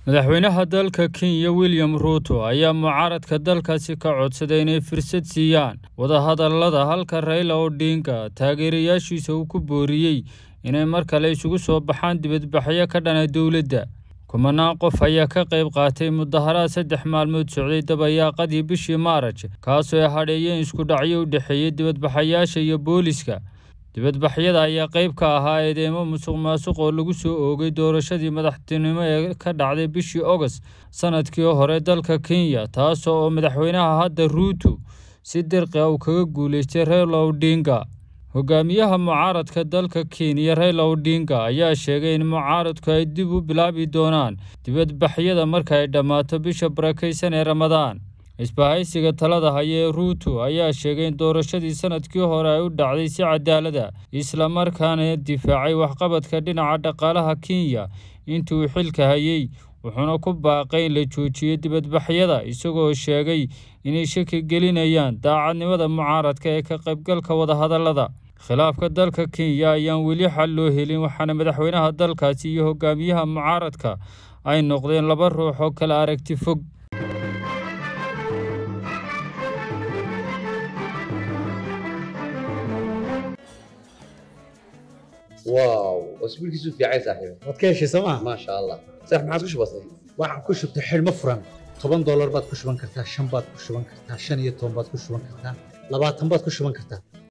madaxweynaha dalka kenya william ruuto ayaa mucaaradka dalkaasi ka codsaday inay fursad siiyaan wadahadallada halka rayla odhinga taageerayaashiisa uu ku booriyey inay mar kale isugu soo baxaan dibadbaxyo ka dhana dowladda kumanaan qof ayaa ka qayb qaatay mudaharaad saddex maalmood socday dabayaaqadii bishii maaraj kaasoo ay hadheeyeen isku dhacyo u dhexeeyey dibadbaxayaasha iyo booliska dibadbaxyada ayaa qayb ka ahaa eedeymo musuq maasuq oo lagu soo oogay doorashadii madaxtinimo ee ka dhacday bishii ogost sanadkii hore dalka kenya taasoo oo madaxweynaha hadda ruuto si dirqi a uu kaga guulaystay rayla odhinga hogaamiyaha mucaaradka dalka kenya rayla odhinga ayaa sheegay in mucaaradku ay dib u bilaabi doonaan dibadbaxyada marka ay dhammaato bisha barakaysan ee ramadaan isbahaysiga talada haya ee ruuto ayaa sheegay in doorashadii sanadkii hore ay u dhacday si cadaalada islamarkaana difaacay waxqabadka dhinaca dhaqaalaha kenya intii uu xilka hayey wuxuuna ku baaqay in la joojiyo dibadbaxyada isagoo sheegay inay shaki gelinayaan daacadnimada mucaaradka ee ka qaybgalka wadahadallada khilaafka dalka kenya ayaan weli xal loo helin waxaana madaxweynaha dalkaasi iyo hogaamiyaha mucaaradka ay noqdeen laba ruux oo kala aragti fog واو اسبوعك في عايز صاحبي waad ka heshay sooma ما شاء الله صح ما عاد كش بسيط waxaan ku shubtay xidhmo furan toban doolar baad ku shuban kartaa shan baad ku shuban kartaa shan iyo toban baad ku shuban kartaa labaatan baad ku shuban kartaa